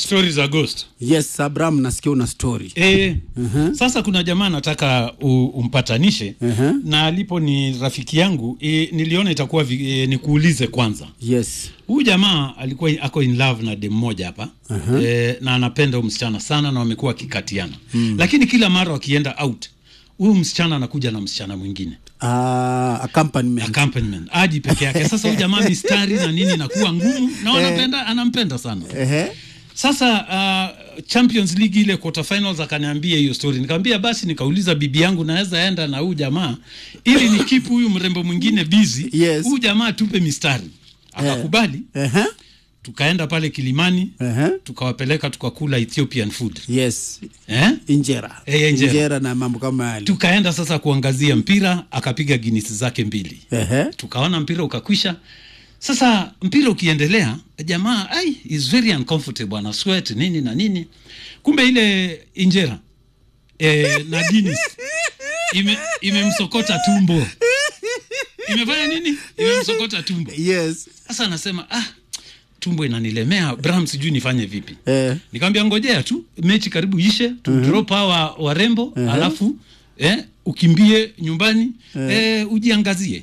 stori za ghost yes abraham nasikia una story e, Mhm. sasa kuna jamaa nataka u, umpatanishe Mhm. na alipo ni rafiki yangu e, niliona itakuwa vi, e, nikuulize kwanza yes huyu jamaa alikuwa ako in love na dem moja hapa Aha. e, na anapenda huyu msichana sana na wamekuwa wakikatiana mm. lakini kila mara wakienda out huyu msichana anakuja na msichana mwingine uh, accompaniment accompaniment aji peke yake sasa huyu jamaa mistari na nini inakuwa ngumu na wanapenda anampenda sana Ehe. sasa uh, champions league ile quarter finals akaniambia hiyo story nikamwambia basi nikauliza bibi yangu naweza enda na huyu jamaa ili ni kipu huyu mrembo mwingine busy Yes. huyu jamaa tupe mistari akakubali Ehe. tukaenda pale kilimani Ehe. tukawapeleka tukakula ethiopian food yes eh? injera Eh, injera. na mambo kama yale tukaenda sasa kuangazia mpira akapiga ginisi zake mbili Ehe. tukaona mpira ukakwisha sasa mpira ukiendelea jamaa ai is very uncomfortable ana sweat nini na nini kumbe ile injera e, na Guinness ime imemsokota tumbo imefanya nini imemsokota tumbo yes sasa anasema ah tumbo inanilemea bram sijui nifanye vipi eh. nikamwambia ngojea tu mechi karibu ishe tu uh-huh. drop hawa warembo uh-huh. alafu eh, ukimbie nyumbani uh-huh. eh, ujiangazie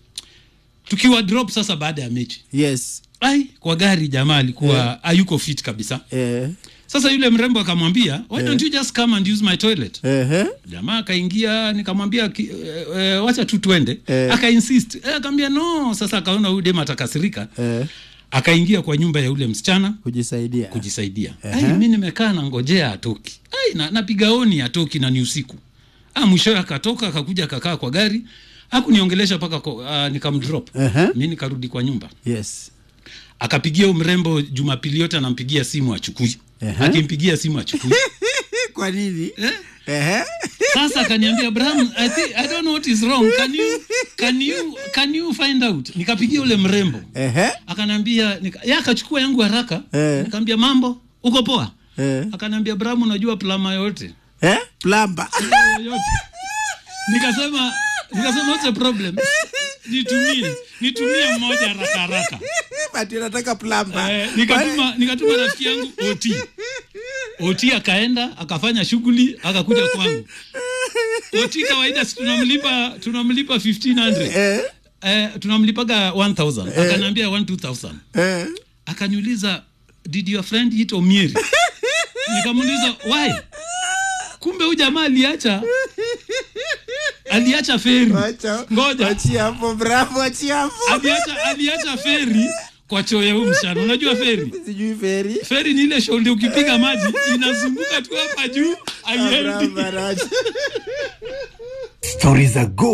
tukiwa drop sasa baada ya mechi yes ai kwa gari jamaa alikuwa hayuko fit kabisa eh. sasa yule mrembo akamwambia why don't you just come and use my toilet Ehe. jamaa akaingia nikamwambia ki- eh, eh, wacha tu twende Eh. akainsist eh, akaambia no sasa akaona huyu dem atakasirika Eh. akaingia kwa nyumba ya ule msichana kujisaidia kujisaidia Ehe. ai mi nimekaa na ngojea atoki ai na, napiga oni atoki na ni usiku ah, mwishowe akatoka akakuja akakaa kwa gari hakuniongelesha mpaka uh, nikamdrop Ehe. mi nikarudi kwa nyumba yes akapigia huyu mrembo jumapili yote anampigia simu achukui Ehe. akimpigia simu achukui kwa nini eh? Ehe. sasa akaniambia bram I, think, i don't know what is wrong can you, can you, can you find out nikapigia ule mrembo Ehe. akaniambia nika, ya akachukua yangu haraka Eh. nikamwambia mambo uko poa Eh. akaniambia bram unajua plama yote Eh? plamba yote nikasema nikasema what's the problem nitumie nitumie mmoja haraka haraka Ati nataka plamba eh, nikatuma nikatuma rafiki yangu ot ot akaenda akafanya shughuli akakuja kwangu ot kawaida si tunamlipa tunamlipa 1500 eh. eh, tunamlipaga 1000 akaniambia 12000 Eh. akaniuliza did your friend eat omieri nikamuuliza why kumbe huyu jamaa aliacha aliacha feri Wacha- ngoja wachia hapo bravo achia hapo aliacha aliacha feri kwa choo ya huyu msichana unajua feri sijui feri feri ni ile shonde ukipiga maji inazunguka tu hapa juu haiendi Abraham Baracha. Stori za go